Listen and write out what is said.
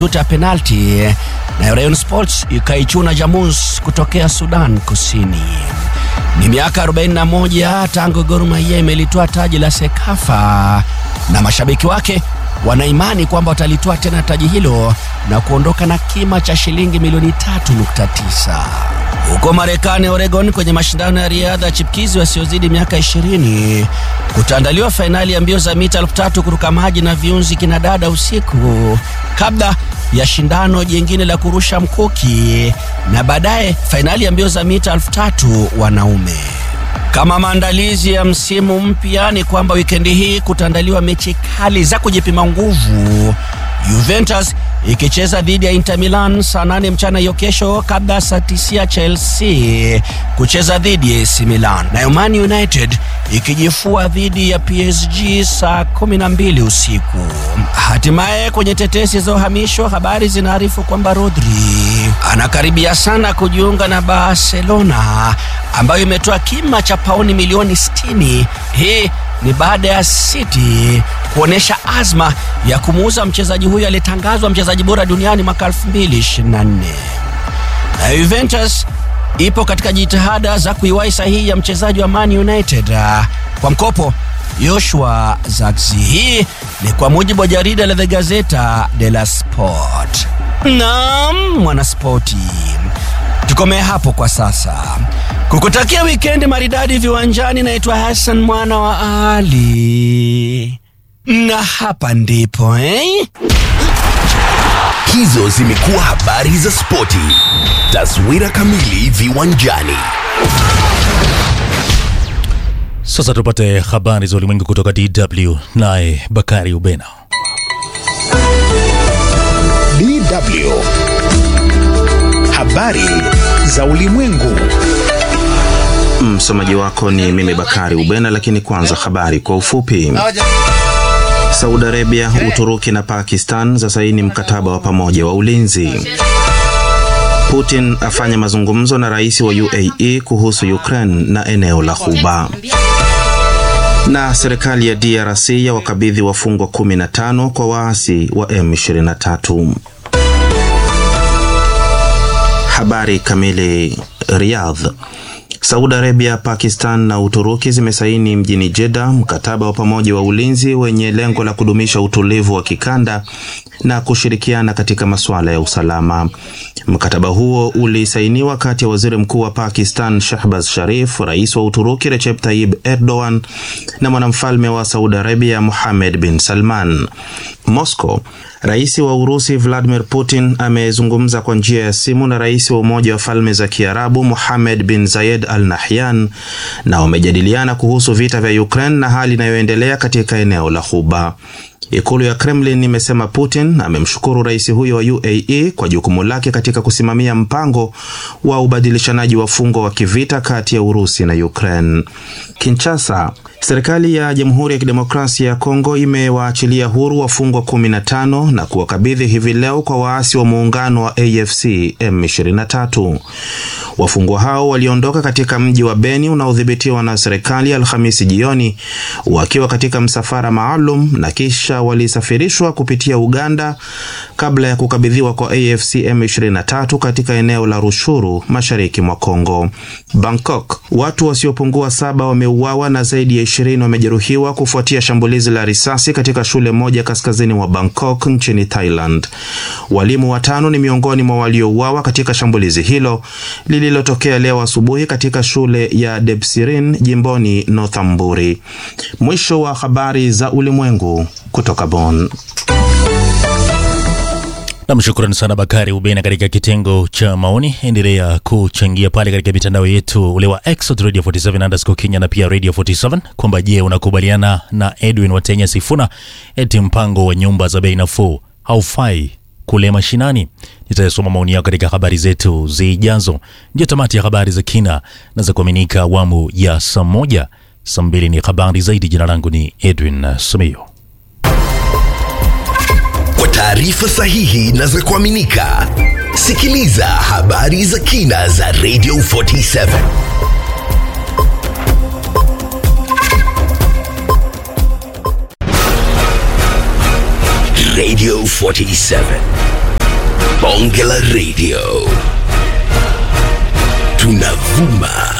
ya penalti na Rayon Sports ikaichuna Jamus kutokea Sudan Kusini. Ni miaka 41 tangu Gor Mahia imelitoa taji la Sekafa na mashabiki wake wanaimani kwamba watalitoa tena taji hilo na kuondoka na kima cha shilingi milioni 3.9. Huko Marekani, Oregon, kwenye mashindano ya riadha chipkizi wasiozidi miaka 20 kutaandaliwa fainali ya mbio za mita elfu tatu kuruka maji na viunzi kinadada usiku kabla ya shindano jingine la kurusha mkuki na baadaye fainali ya mbio za mita elfu tatu wanaume. Kama maandalizi ya msimu mpya ni kwamba wikendi hii kutaandaliwa mechi kali za kujipima nguvu. Juventus ikicheza dhidi ya Inter Milan saa nane mchana hiyo kesho, kabla saa tisia Chelsea kucheza dhidi ya AC Milan, nayo Man United ikijifua dhidi ya PSG saa kumi na mbili usiku. Hatimaye kwenye tetesi za uhamisho, habari zinaarifu kwamba Rodri anakaribia sana kujiunga na Barcelona ambayo imetoa kima cha pauni milioni 60. Hii ni baada ya City kuonyesha azma ya kumuuza mchezaji huyo aliyetangazwa mchezaji bora duniani mwaka 2024. Na Juventus ipo katika jitihada za kuiwahi sahihi ya mchezaji wa Man United kwa mkopo Joshua Zirkzee. Hii ni kwa mujibu wa jarida la The Gazzetta dello Sport. Naam, mwanaspoti, tukomee hapo kwa sasa. Kukutakia wikendi maridadi viwanjani, naitwa Hassan mwana wa Ali, na hapa ndipo eh? Hizo zimekuwa habari za spoti. Taswira kamili viwanjani. Sasa tupate habari za ulimwengu kutoka DW, naye Bakari Ubena. DW habari za ulimwengu. Msomaji wako ni mimi Bakari Ubena, lakini kwanza habari kwa ufupi. Saudi Arabia, Uturuki na Pakistan za saini mkataba wa pamoja wa ulinzi. Putin afanya mazungumzo na rais wa UAE kuhusu Ukraine na eneo la Ghuba. Na serikali ya DRC ya wakabidhi wafungwa 15 kwa waasi wa M23. Habari kamili. Riyadh. Saudi Arabia, Pakistan na Uturuki zimesaini mjini Jeddah mkataba wa pamoja wa ulinzi wenye lengo la kudumisha utulivu wa kikanda na kushirikiana katika masuala ya usalama. Mkataba huo ulisainiwa kati ya waziri mkuu wa Pakistan Shahbaz Sharif, rais wa Uturuki Recep Tayyip Erdogan na mwanamfalme wa Saudi Arabia Mohammed bin Salman. Moscow. Rais wa Urusi Vladimir Putin amezungumza kwa njia ya simu na rais wa Umoja wa Falme za Kiarabu Mohammed bin Zayed Al Nahyan na wamejadiliana kuhusu vita vya Ukraine na hali inayoendelea katika eneo la Ghuba. Ikulu ya Kremlin imesema Putin amemshukuru rais huyo wa UAE kwa jukumu lake katika kusimamia mpango wa ubadilishanaji wafungwa wa kivita kati ya Urusi na Ukraine. Kinshasa. Serikali ya Jamhuri ya Kidemokrasia ya Kongo imewaachilia huru wafungwa 15 na kuwakabidhi hivi leo kwa waasi wa muungano wa AFC M23. Wafungwa hao waliondoka katika mji wa Beni unaodhibitiwa na serikali Alhamisi jioni wakiwa katika msafara maalum na kisha walisafirishwa kupitia Uganda kabla ya kukabidhiwa kwa AFC M23 katika eneo la Rushuru mashariki mwa Kongo. Bangkok. Watu wasiopungua saba wameuawa na zaidi ya ishirini wamejeruhiwa kufuatia shambulizi la risasi katika shule moja kaskazini mwa Bangkok nchini Thailand. Walimu watano ni miongoni mwa waliouawa katika shambulizi hilo lililotokea leo asubuhi katika shule ya Debsirin jimboni Northamburi. Mwisho wa habari za ulimwengu kutoka Bonn. Nam, shukrani sana Bakari Ubena katika kitengo cha maoni. Endelea kuchangia pale katika mitandao yetu ule wa X Radio 47 underscore Kenya na pia Radio 47 kwamba je, unakubaliana na Edwin Watenya Sifuna eti mpango wa nyumba za bei nafuu haufai kule mashinani? Nitayasoma maoni yako katika habari zetu zijazo. Ndio tamati ya habari za kina na za kuaminika awamu ya saa moja. Saa mbili ni habari zaidi. Jina langu ni Edwin Sumio. Kwa taarifa sahihi na za kuaminika, sikiliza habari za kina za Radio 47. Radio 47. bonge la radio tunavuma